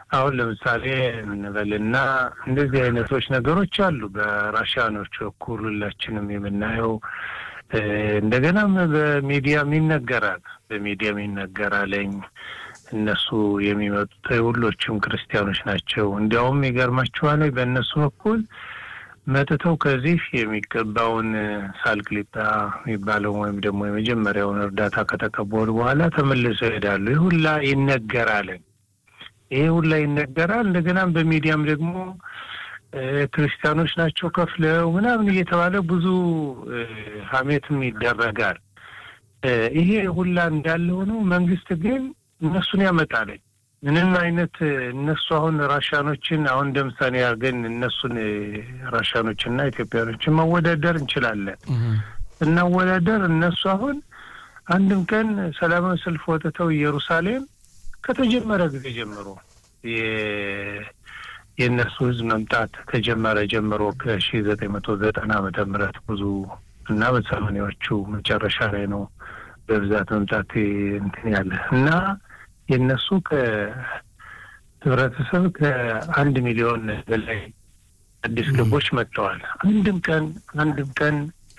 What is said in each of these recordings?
አሁን ለምሳሌ እንበልና እንደዚህ አይነቶች ነገሮች አሉ። በራሽያኖች በኩል ሁላችንም የምናየው እንደገናም በሚዲያም ይነገራል። በሚዲያም ይነገራለኝ እነሱ የሚመጡት ሁሎችም ክርስቲያኖች ናቸው። እንዲያውም ይገርማችኋል በእነሱ በኩል መጥተው ከዚህ የሚገባውን ሳልቅሊጣ የሚባለው ወይም ደግሞ የመጀመሪያውን እርዳታ ከተቀበሉ በኋላ ተመልሰው ይሄዳሉ። ይህ ሁላ ይነገራል። ይሄ ሁላ ይነገራል። እንደገናም በሚዲያም ደግሞ ክርስቲያኖች ናቸው ከፍለው ምናምን እየተባለ ብዙ ሀሜትም ይደረጋል። ይሄ ሁላ እንዳለ ሆነው መንግስት ግን እነሱን ያመጣለኝ ምንም አይነት እነሱ አሁን ራሻኖችን አሁን እንደ ምሳሌ አድርገን እነሱን ራሻኖችና ኢትዮጵያኖችን ማወዳደር እንችላለን። እናወዳደር እነሱ አሁን አንድም ቀን ሰላማዊ ሰልፍ ወጥተው ኢየሩሳሌም ከተጀመረ ጊዜ ጀምሮ የእነሱ ህዝብ መምጣት ከጀመረ ጀምሮ ከሺ ዘጠኝ መቶ ዘጠና ዓመተ ምህረት ብዙ እና በሰማኒያዎቹ መጨረሻ ላይ ነው በብዛት መምጣት እንትን ያለ እና የእነሱ ከህብረተሰብ ከአንድ ሚሊዮን በላይ አዲስ ገቦች መጥተዋል። አንድም ቀን አንድም ቀን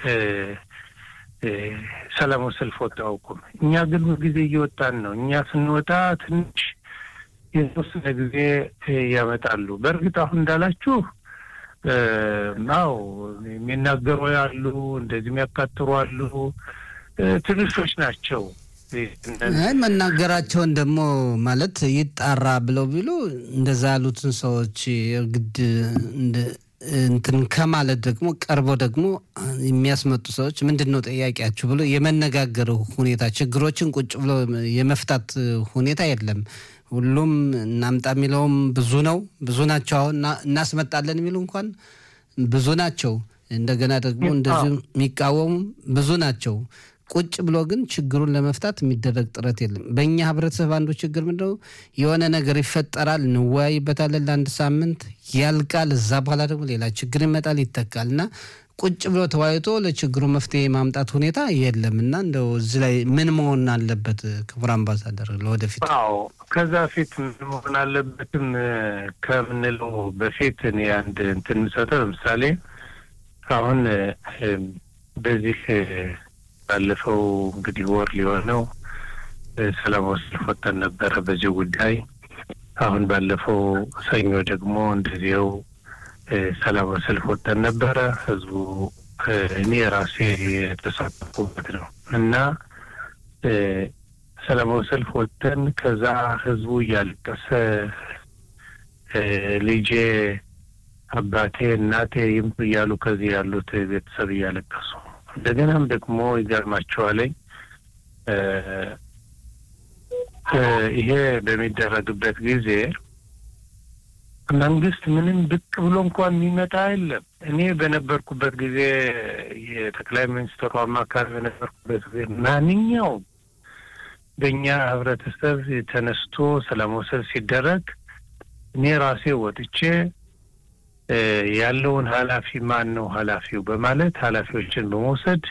ሰላማዊ ሰልፍ ወጥተው አያውቁም። እኛ ግን ሁልጊዜ እየወጣን ነው። እኛ ስንወጣ ትንሽ የተወሰነ ጊዜ ያመጣሉ። በእርግጥ አሁን እንዳላችሁ አዎ የሚናገሩ ያሉ እንደዚህ የሚያካትሩ አሉ። ትንሾች ናቸው። መናገራቸውን ደግሞ ማለት ይጣራ ብለው ቢሉ እንደዛ ያሉትን ሰዎች ግድ እንትን ከማለት ደግሞ ቀርበው ደግሞ የሚያስመጡ ሰዎች ምንድን ነው ጥያቄያችሁ ብሎ የመነጋገር ሁኔታ ችግሮችን ቁጭ ብሎ የመፍታት ሁኔታ የለም። ሁሉም እናምጣ የሚለውም ብዙ ነው፣ ብዙ ናቸው። አሁን እናስመጣለን የሚሉ እንኳን ብዙ ናቸው። እንደገና ደግሞ እንደዚሁ የሚቃወሙ ብዙ ናቸው። ቁጭ ብሎ ግን ችግሩን ለመፍታት የሚደረግ ጥረት የለም። በእኛ ህብረተሰብ አንዱ ችግር ምንድነው? የሆነ ነገር ይፈጠራል፣ እንወያይበታለን ለአንድ ሳምንት ያልቃል። እዛ በኋላ ደግሞ ሌላ ችግር ይመጣል፣ ይተካል እና ቁጭ ብሎ ተወያይቶ ለችግሩ መፍትሄ ማምጣት ሁኔታ የለም እና እንደው እዚህ ላይ ምን መሆን አለበት? ክቡር አምባሳደር ለወደፊት አዎ፣ ከዛ ፊት ምን መሆን አለበትም ከምንለው በፊት እኔ አንድ እንትን የምሰጠው ለምሳሌ አሁን በዚህ ባለፈው እንግዲህ ወር ሊሆነው ሰላማዊ ሰልፍ ወጥተን ነበረ በዚህ ጉዳይ። አሁን ባለፈው ሰኞ ደግሞ እንደዚያው ሰላማዊ ሰልፍ ወጥተን ነበረ። ህዝቡ እኔ ራሴ የተሳተፉበት ነው እና ሰላማዊ ሰልፍ ወጥተን ከዛ ህዝቡ እያለቀሰ ልጄ፣ አባቴ፣ እናቴ ይምጡ እያሉ ከዚህ ያሉት ቤተሰብ እያለቀሱ እንደገናም ደግሞ ይገርማቸዋለኝ ይሄ በሚደረግበት ጊዜ መንግስት ምንም ብቅ ብሎ እንኳን የሚመጣ የለም። እኔ በነበርኩበት ጊዜ የጠቅላይ ሚኒስትሩ አማካሪ በነበርኩበት ጊዜ ማንኛውም በእኛ ህብረተሰብ ተነስቶ ሰላማዊ ሰልፍ ሲደረግ እኔ ራሴ ወጥቼ ያለውን ኃላፊ ማን ነው ኃላፊው በማለት ኃላፊዎችን በመውሰድ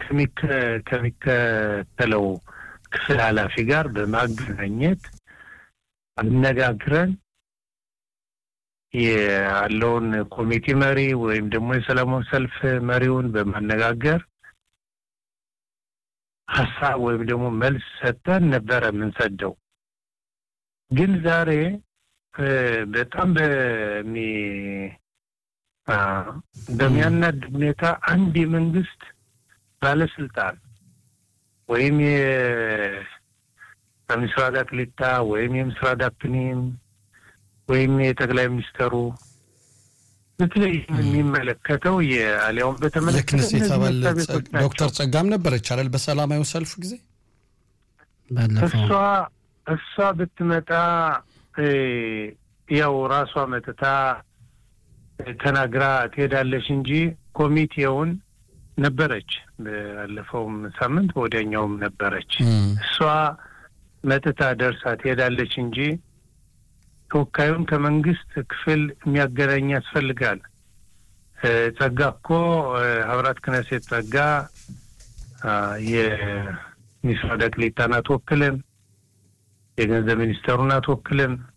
ከሚከተለው ክፍል ኃላፊ ጋር በማገናኘት አነጋግረን ያለውን ኮሚቴ መሪ ወይም ደግሞ የሰላማዊ ሰልፍ መሪውን በማነጋገር ሀሳብ ወይም ደግሞ መልስ ሰጠን ነበረ የምንሰደው። ግን ዛሬ በጣም በሚ በሚያናድ ሁኔታ አንድ የመንግስት ባለስልጣን ወይም የምስራቅ አክሊታ ወይም የምስራቅ ዳፕኒም ወይም የጠቅላይ ሚኒስተሩ በተለይ የሚመለከተው የአሊያውን በተመለከተ የክነሴት አባል ዶክተር ጸጋም ነበረች አይደል? በሰላማዊ ሰልፍ ጊዜ እሷ እሷ ብትመጣ ያው ራሷ መጥታ ተናግራ ትሄዳለች እንጂ ኮሚቴውን ነበረች። ባለፈውም ሳምንት በወዲያኛውም ነበረች። እሷ መጥታ ደርሳ ትሄዳለች እንጂ ተወካዩን ከመንግስት ክፍል የሚያገናኝ ያስፈልጋል። ጸጋ እኮ ሀብራት ክነሴት ጸጋ የሚስራ ደቅሊታን አትወክልም፣ የገንዘብ ሚኒስተሩን አትወክልም።